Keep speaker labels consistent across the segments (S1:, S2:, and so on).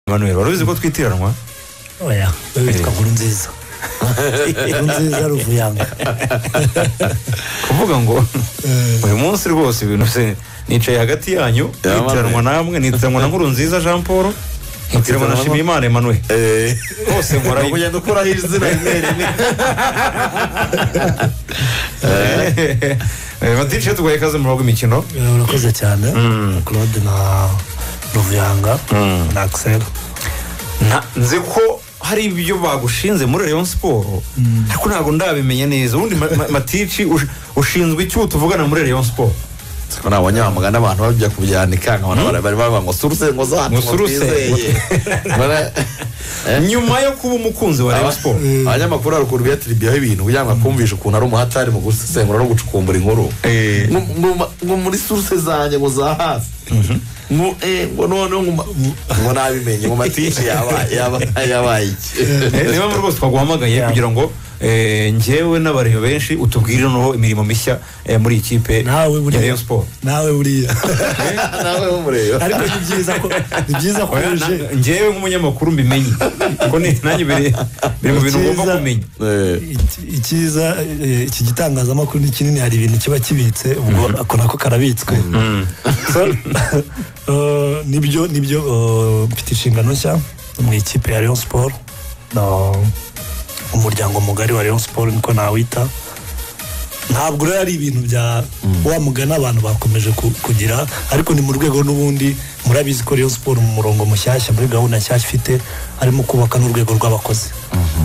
S1: manuel wari uzi ko twitiranwa
S2: oya we witwa nkuru nziza nkuru nziza ruvuyanga
S1: kuvuga ngo uyu munsi rwose ibintu se nicaye hagati yanyu
S3: Yamame.
S1: nitiranwa namwe nitiranwa na nkuru nziza jean paul nitiranwa na
S3: na-
S1: shimiyimana emmanuel hose nkora
S3: Ni ukugenda ukuraho izina rimwe rimwe
S1: batice tuguhaye ikaze mu rugo imikino
S2: Eh, urakoze cyane claude na ruvuyanga na axel
S1: Nta- nzi ko hari ibyo bagushinze muri Rayon Sport ariko ntabwo ndabimenya neza ubundi Ma- Ma- matici ush- ushinzwe iki tuvugana muri Rayon Sport
S3: ko nta banyamugani abantu bajya kubyanika nkabona bara- bari bavuga ngo suruse ngo zacu ngo
S1: Musuruse.
S3: twizeye Bara- Eh?
S1: nyuma yo kuba umukunzi wa Rayon Sport
S3: Aba- abanyamakuru hari ukuntu biyatiribiyeho ibintu kugira ngo akumvishe ukuntu ari umuhatari mu gusesengura no gucukumbura inkuru
S1: Eh.
S3: Ngo- ngo ma- ngo muri suruse zanjye ngo za hasi ngo eh, ngo noneho ngo ma- ngo nabimenye ngo matici yaba- yaba- yabaye iki
S1: Eh, niyo mpamvu rwose twaguhamagaye kugira ngo eh, njyewe n'abareba benshi utubwire noneho imirimo mishya eh, muri iyi kipe
S2: nawe
S1: ya
S2: buriya
S1: Rayon Sport
S2: nawe buriya
S3: nawe umureba
S2: ariko ni byiza ko ni byiza ko
S1: Oya,
S2: uje
S1: na- njyewe nk'umunyamakuru mbimenye kuko ni- nanjye biri biri mu bintu ngomba
S2: Icyiza-
S1: kumenya
S3: Eh,
S2: Iki- icyiza eh, iki gitangazamakuru ni kinini hari ibintu kiba kibitse ubwo ako nako karabitswe So, eh, nibyo nibyo eh, mfite inshingano nshya mu ikipe ya Rayon Sport na umuryango mugari wa Rayon Sport niko nawita ntabwo rero ari ibintu bya wa mugani abantu bakomeje ku- kugira ariko ni mu rwego n'ubundi murabizi ko Rayon Sport mu murongo mushyashya muri gahunda nshyashya ifite harimo kubaka n'urwego rw'abakozi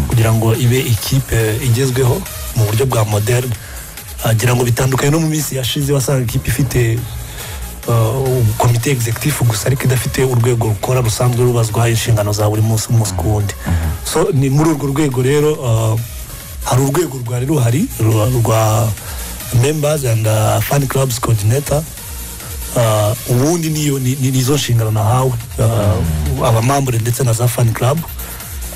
S2: kugira ngo ibe ikipe igezweho mu buryo bwa moderne agira ngo bitandukanye no mu minsi yashize wasanga ikipe ifite uh, komite executive gusa ariko idafite urwego rukora rusanzwe rubazwaho inshingano za buri munsi umunsi ku wundi so ni muri urwo rwego rero uh, hari urwego rwari ruhari rwa- rwa members and uh, fan clubs coordinator Uh, ubundi niyo ni- ni- nizo nshingano nahawe uh, abamambure ndetse na za fan club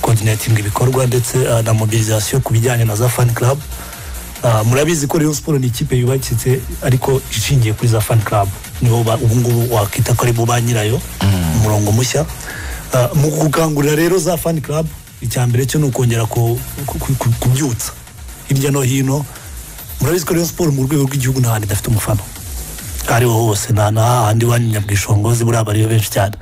S2: coordinating ibikorwa ndetse uh, na mobilisation ku bijyanye na za fan club Uh, murabizi ko Rayon Sport ni ikipe yubakitse ariko ishingiye kuri za fan club nibo ba- ubu ngubu wakita ko ari bo ba nyirayo umurongo mushya Uh, mu gukangurira rero za fan club icya mbere cyo ni ukongera ku- ku- ku- ku- kubyutsa hirya no hino murabizi ko Rayon Sport mu rwego rw'igihugu nta hantu idafite umufana aho ariho hose nta n'ahandi wanyanya bwishongozi buriya bariyo benshi cyane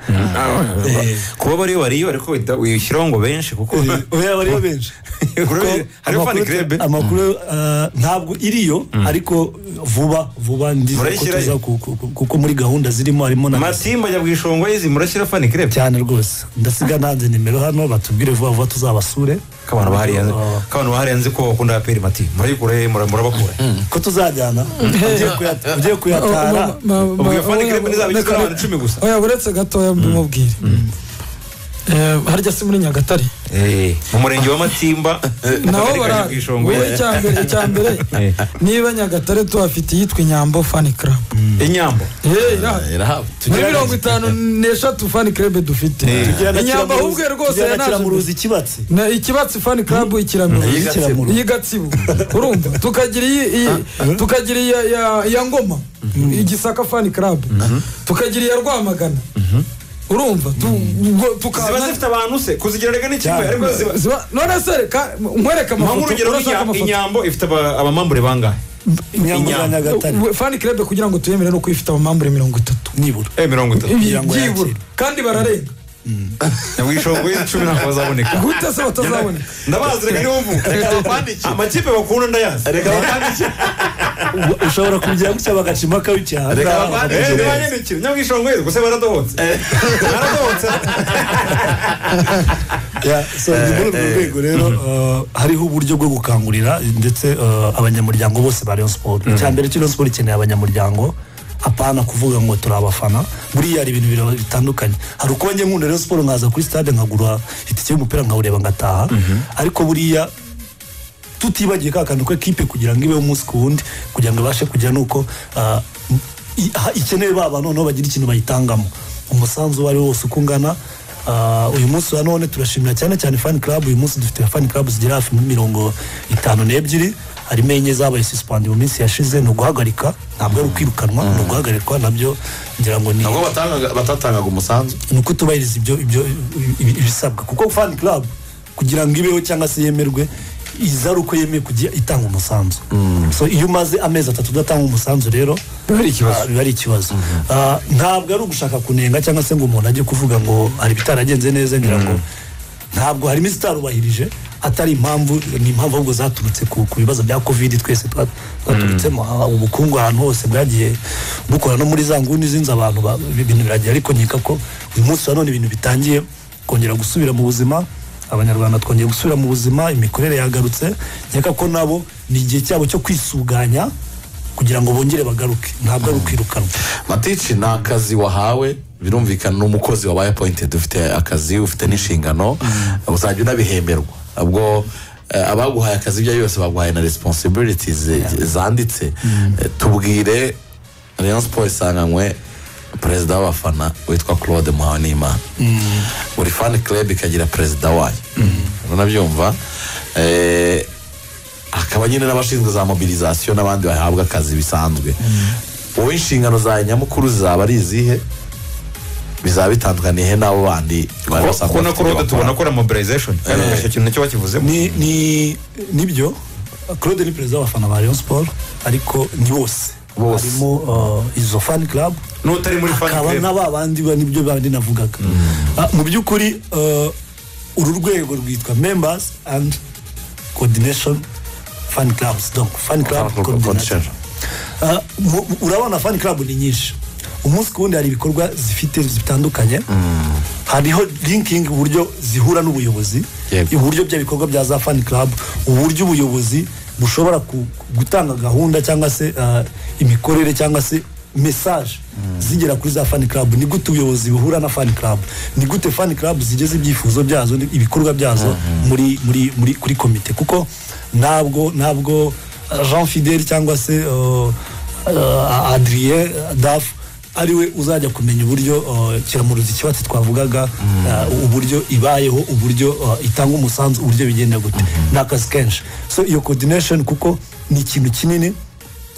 S2: Eh,
S1: kuba bariyo bariyo ariko wita- wishyiraho ngo benshi kuko
S2: oya bariyo benshi
S1: Kuko hariho fan
S2: amakuru-
S1: club.
S2: amakuru eh, ntabwo iriyo ariko vuba vuba ndiza ko
S1: Murayishyirayo?
S2: tuza ku- ku- ku- kuko muri gahunda zirimo harimo na
S1: matimba ajya bwishongwa yizi murashyira fan club
S2: cyane rwose ndasiga nanze nimero hano batubwire vuba vuba tuzabasure
S1: kabana bahariye
S2: Oh.
S1: kabana bahariye nzi ko bakunda aperi mati murayikura he mura- murabakura
S2: ko tuzajyana ugiye kuyata- ugiye kuyatara
S1: ubwo fani kirebe nizaba igizwe n'abantu icumi gusa
S4: oya uretse gatoya mbimubwire Eh, harya si muri nyagatare
S1: Eh, mu murenge wa matimba
S4: naho
S1: akagari ka
S4: bara
S1: Nyabwishongo.
S4: wowe icyambere icyambere
S1: Eh.
S4: niba nyagatare tuhafite iyitwa inyambo fani club
S1: inyambo
S4: Eh, irahari.
S3: irahaba
S4: muri mirongo itanu n'eshatu fani club dufite inyambo ahubwo rwose yanaje
S2: yanakimuruzi kibatse
S4: na ikibatsi fani club ikiramiruzi
S2: Ikiramuruzi.
S4: iyi gatsibo urumva tukagira iyi iyi- tukagira iya ya- ya ngoma igisaka fani club tukagira iya rwamagana urumva tu- ubwo
S1: ziba
S4: tukazana
S1: zifite abantu se kuzigira rega ni kimwe
S2: Cyane.
S1: ariko ziba
S4: ziba none se reka nkwereke
S1: mpamvu
S4: amafoto
S1: urugero
S4: urashaka
S1: nk'inya-
S4: amafoto
S1: inyambo ifite aba- abamambure bangahe
S2: inyambo za
S1: Inyambo.
S2: nyagatare
S4: We- fani club kugira ngo tuyemere no kuyifite amamambure mirongo itatu
S2: nibura
S1: eh mirongo itatu
S2: Kugira ngo
S4: byibura
S2: yakire.
S4: kandi bararenga
S1: nyabwishongo yizi icumi ntabwo bazaboneka
S4: gute se batazaboneka
S1: ndabazi reka niwo mvu amakipe bakunda ndayazi
S3: reka bakandike
S2: Uba- ushobora kugira gutya bagacima akabicyaha
S3: Reka bavane
S1: Eh, ntibanyandikire nyabwishongo yizi gusa baradohotse baradohotse
S2: Ya, so ni muri urwo rwego rero uh, hariho uburyo bwo gukangurira ndetse uh, abanyamuryango bose ba Rayon Sport icya mbere cyo Rayon Sport ikeneye abanyamuryango apana kuvuga ngo turi abafana buriya hari ibintu bira- bitandukanye hari uko njye nkunda Rayon Sport nkaza kuri stade nkagura itike y'umupira nkawureba ngataha ariko buriya tutibagiye ka kantu ko ekipe kugira ngo ibeho umunsi ku wundi kugira ngo ibashe kujya nuko ah, i- ha- ikeneye ba bantu noneho bagira ikintu bayitangamo umusanzu uwo ari wo wose uko ungana ah, uyu munsi wa none turashimira cyane cyane fan club uyu munsi dufite fan club zigera hafi muri mirongo itanu n'ebyiri harimo enye zabaye sisipandi mu minsi yashize ni uguhagarika ntabwo ari ukwirukanwa ni uguhagarikwa nabyo ngira ngo ni
S3: ntabwo batangaga- batatangaga umusanzu
S2: ni uko tubahiriza ibyo ibyo ibi- ibisabwa kuko fani club kugira ngo ibeho cyangwa se yemerwe iza ari uko yemeye kujya itanga umusanzu so iyo umaze amezi atatu udatanga umusanzu rero
S1: Biba ari ikibazo.
S2: ah, biba ari ikibazo Ah, ntabwo ari ugushaka kunenga cyangwa se ngo umuntu ajye kuvuga ngo hari ibitaragenze neza ngira ngo ntabwo harimo izitarubahirije atari impamvu ni impamvu ahubwo zaturutse ku ku bibazo bya kovide twese twa- twaturutsemo Ah, ubukungu ahantu hose bwagiye bukora no muri za nguni zinze abantu ba- ibintu biragiye ariko nkeka ko uyu munsi wa none ibintu bitangiye kongera gusubira mu buzima abanyarwanda twongeye gusubira mu buzima imikorere yagarutse nkeka ko nabo ni igihe cyabo cyo kwisuganya kugira ngo bongere bagaruke ntabwo ari ukwirukanwa
S3: matici ni akazi wahawe birumvikana ni umukozi wabaye apoyintedi ufite akazi ufite n'inshingano uzajya unabihemberwa ubwo eh, abaguhaye akazi ibyo ari byo byose baguhaye na responsibilities eh, zanditse Eh, tubwire rayon siporo isanganywe perezida w'abafana witwa claude muhawenimana buri fani club ikagira perezida wayo uranabyumva Eh, hakaba nyine n'abashinzwe za mobilizasiyo n'abandi bahabwa akazi bisanzwe wowe inshingano zawe nyamukuru zizaba ari izihe bizaba bitandukaniye n'abo bandi bari
S1: kubona
S3: basanzwe bafite
S1: ko rode
S3: ibyo
S1: tubona ko
S3: bakora.
S1: ari mobilization kandi
S3: Eh.
S1: icyo kintu nacyo bakivuzemo
S2: ni ni nibyo claude ni perezida w'abafana ba rayon sport ariko ni bose
S3: Bose.
S2: harimo uh, izo fan club
S1: n'utari muri fan
S2: hakaba
S1: club
S2: na ba bandi ba nibyo bandi navugaga Ah, mu by'ukuri uh, uru rwego rwitwa members and coordination fan clubs donc fan club
S3: Fan club
S2: coordination
S3: coordination.
S2: Ah, mu- mu- urabona fan club ni nyinshi umunsi ku wundi hari ibikorwa zifite zitandukanye hariho linking uburyo zihura n'ubuyobozi
S3: Yego.
S2: uburyo bya bikorwa bya za fan club uburyo ubuyobozi bushobora ku- gutanga gahunda cyangwa se ah, imikorere cyangwa se mesaje zigera kuri za fan club ni gute ubuyobozi buhura na fan club ni gute fan club zigeza ibyifuzo byazo ni- ibikorwa byazo muri muri muri kuri komite kuko ntabwo ntabwo ah, jean fidel cyangwa se ah, ah, adrien dafu ariwe uzajya kumenya uburyo uh, kiramuruzi kibatsi twavugaga uh, uburyo ibayeho uburyo uh, itanga umusanzu uburyo bigenda gute ni akazi kenshi so iyo coordination kuko ni ikintu kinini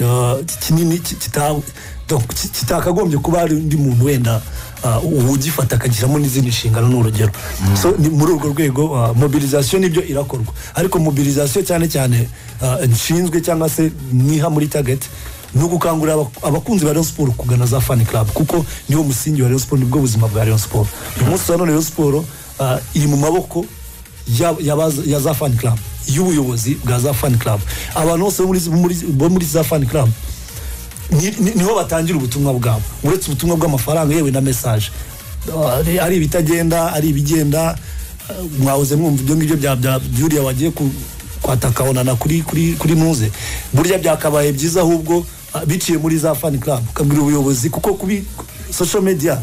S2: uh, kinini ki- kita- donc, ki- kitakagombye kuba hari undi muntu wenda uh, ugifata akagishyiramo n'izindi nshingano ni urugero so ni muri urwo rwego uh, mobilization nibyo irakorwa ariko mobilization cyane cyane uh, nshinzwe cyangwa se niha muri target ni ugukangurira abak- abakunzi ba Rayon Sport kugana za fan club kuko niwo musingi wa Rayon Sport nibwo buzima bwa Rayon Sport uyu munsi wa none Rayon Sport ah, iri mu maboko ya, ya, baza- ya za fan club y'ubuyobozi bwa za fan club abantu bose bo muri, muri, bo muri za fan club ni- ni- niho batangira ubutumwa bwabo uretse ubutumwa bw'amafaranga yewe na mesaje Ah, ari ibitagenda ari ibigenda ah, mwahoze mwumva ibyo ngibyo bya bya byuriya wagiye ku- kwataka onana kuri kuri kuri muze burya byakabaye byiza ahubwo ah, biciye muri za fan club ukabwira ubuyobozi kuko kubi social media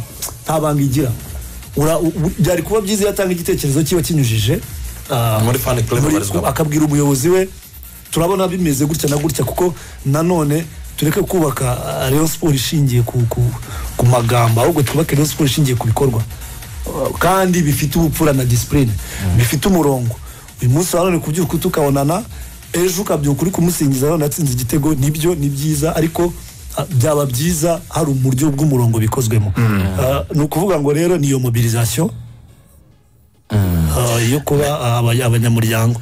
S2: nta banga igira Ura- u- u- byari kuba byiza iyo atanga igitekerezo kiba kinyujije ah,
S3: Muri fan club
S2: muri-
S3: babarizwamo.
S2: akabwira umuyobozi we turabona bimeze gutya na gutya kuko nanone tureke kubaka ah, rayon siporo ishingiye ku, ku, ku magambo ahubwo twubake rayon siporo ishingiye ku bikorwa Ah, kandi bifite ubupfura na disipurine bifite umurongo uyu munsi wa none kubyuka tukabonana ejo ukabyuka uri kumusingiza none yatsinze igitego nibyo ni byiza ariko ah, byaba byiza hari uburyo bw'umurongo bikozwemo Ah, ni ukuvuga ngo rero ni iyo mobilizasiyo ah, yo kuba ah, abanya- abanyamuryango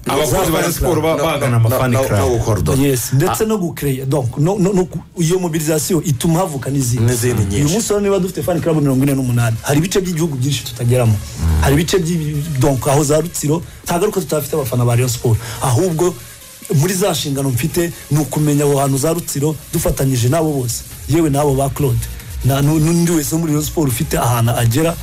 S1: abakunzi ba Rayon Sport ba-
S3: No,
S1: bagana
S3: no,
S1: ama fan
S3: no, no, no
S1: club
S3: gukora do-
S2: yes ndetse no gukereya donc no- no- no gu- iyo mobilizasiyo ituma havuka n'izindi
S3: N'izindi nyinshi.
S2: uyu munsi rero niba dufite fan club mirongo ine n'umunani hari ibice by'igihugu byinshi tutageramo hari ibice by'i- donc aho za rutsiro ntabwo ari uko tutafite abafana ba rayon siporo ahubwo muri za nshingano mfite ni ukumenya aho hantu za rutsiro dufatanyije n'abo bose yewe n'abo ba claude na- nu- n'undi wese wo muri rayon siporo ufite ahantu agera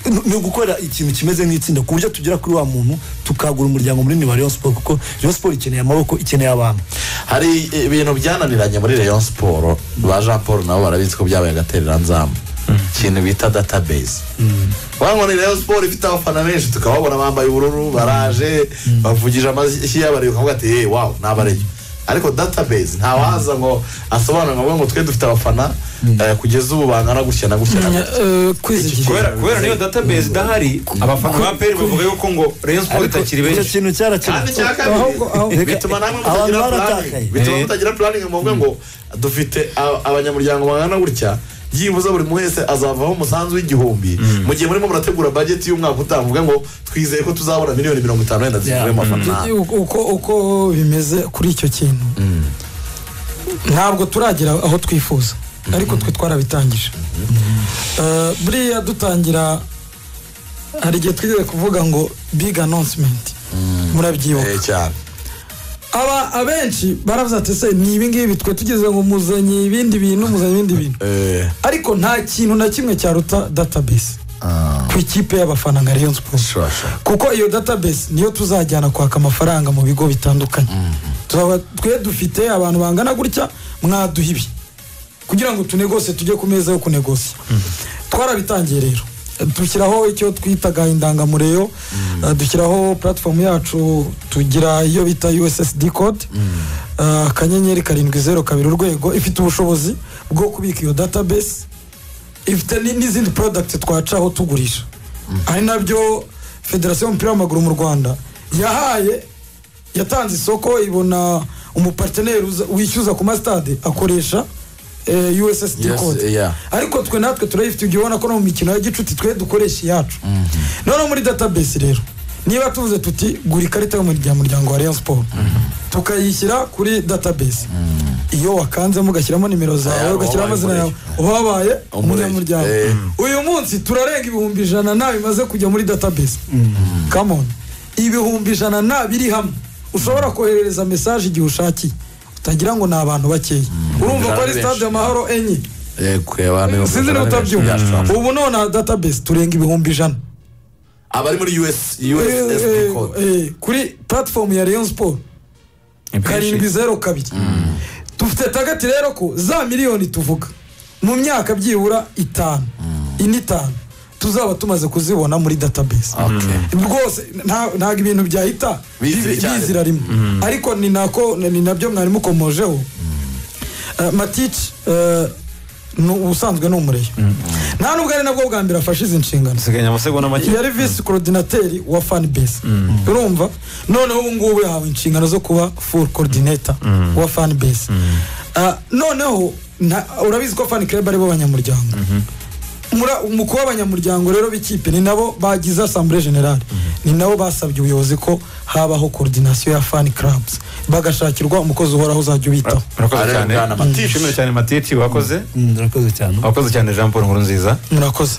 S2: ni- ni ugukorera ikintu kimeze nk'itsinda ku buryo tugera kuri wa muntu tukagura umuryango munini wa rayon siporo kuko rayon siporo ikeneye amaboko ikeneye abantu
S3: hari ibintu byananiranye muri rayon siporo ba jean paul nabo barabizi ko byabaye agatereranzamu ikintu bita database bango ni rayon siporo ifite abafana benshi tukababona bambaye ubururu baraje bavugije amashyi y'abari bakavuga ati yewe wawu ni abareyo ariko database ntawaza ngo asobanure ngo avuge ngo twe dufite abafana eh, kugeza ubu bangana gutya na gutya na gutya
S4: kwizigira
S1: kubera kubera niyo database idahari abafana ba peri bavuga yuko ngo rayon sport itakiri
S2: icyo
S1: benshi
S2: kintu
S3: kandi
S2: cyarakemutse
S3: icya
S4: ahubwo- ahubwo-
S3: kabiri bituma namwe
S2: Abantu
S3: mutagira
S2: baratakaye.
S3: puraningi bituma
S1: Eh.
S3: mutagira puraningi muvuge ngo dufite a- abanyamuryango bangana gutya byibuze buri muntu wese azavaho umusanzu w'igihumbi mu gihe murimo murategura bajeti y'umwaka utaha muvuge ngo twizeye ko tuzabona miliyoni mirongo itanu wenda zivuye mu mafaranga
S4: uko uko- uko bimeze kuri icyo kintu ntabwo turagera aho twifuza ariko twe twarabitangije Eh, buriya dutangira hari igihe twigeze kuvuga ngo big announcement
S3: Eh,
S4: murabyibuka
S3: cyane
S4: aba abenshi baravuze ati se ni ibi ngibi twe tugeze ngo muzanye ibindi bintu muzanye ibindi bintu
S3: Eh,
S4: ariko nta kintu na kimwe cyaruta database
S3: ah,
S4: ku ikipe y'abafana nka rayon sports
S3: sure, sure.
S4: kuko iyo database niyo tuzajyana kwaka amafaranga mu bigo bitandukanye Turaba- twe dufite abantu bangana gutya mwaduha ibi kugira ngo tunegose tujye ku meza yo kunegosa twarabitangiye rero dushyiraho icyo twitaga indangamureyo eh, dushyiraho platform yacu tugira iyo bita ussd code eh, akanyenyeri karindwi zeru kabiri urwego ifite ubushobozi bwo kubika iyo database ifite ni- n'izindi product twacaho tugurisha ari nabyo federasiyo y'umupira w'amaguru mu rwanda yahaye yatanze isoko ibona umuparteneri uza- wishyuza ku masitade akoresha eh, ussd
S3: Yes,
S4: code
S3: yeah.
S4: ariko twe natwe turayifite ibyo ubona ko no mu mikino ya gicuti twe dukoresha iyacu noneho muri database rero niba tuvuze tuti gura ikarita y'umuryango wa rayon sport tukayishyira kuri database iyo wakanzemo ugashyiramo nimero
S3: Eh,
S4: zawe
S3: wabaye
S4: ugashyiramo amazina yawe
S3: umurenge.
S4: uba wabaye
S3: Umurenge.
S4: umunyamuryango
S3: Eh.
S4: uyu munsi turarenga ibihumbi ijana na bimaze kujya muri database come on ibihumbi ijana na biri hamwe ushobora koherereza mesaje igihe ushakiye utagira ngo ni abantu bakeya urumva ko ari
S3: Benshi.
S4: stade amahoro enye
S3: Eh, kureba niba-
S4: sinzi niba utabyumva
S3: Yeah, sure.
S4: ubu nonaha database turenga ibihumbi ijana
S3: abari muri US USSD
S4: Eh,
S3: code
S4: eh, kuri platform ya rayon sport karindwi zeru kabiri dufite tagati rero ko za miliyoni tuvuga mu myaka byibura itanu ine itanu tuzaba tumaze kuzibona muri database
S3: Okay.
S4: rwose nta- ntabwo ibintu byahita
S3: Bizira
S4: bibi-
S3: cyane.
S4: bizira rimwe ariko ni nako ni nabyo mwari mukomojeho Eh, matici eh, ni ubusanzwe ni umureyo nta nubwo ari nabwo bwa mbere afashe izi nshingano
S1: dusigaye amasegonda make
S4: yari visi korodinateri wa fani base urumva noneho ubu ngubu yahawe inshingano zo kuba furu korodineta wa fani base Ah, noneho nta- urabizi ko fani kereba aribo banyamuryango Mura- mu kuba abanyamuryango rero b'ikipe ni nabo bagize asambure generale ni nabo basabye ubuyobozi ko habaho korodinasiyo ya fani karabuzi bagashakirwa umukozi uhoraho uzajya ubitaho
S1: murakoze
S3: Areba
S1: cyane
S3: bwana Matici.
S1: Ishimire cyane matici wakoze
S2: Mm, urakoze cyane
S1: wakoze cyane jean paul nkuru nziza
S4: murakoze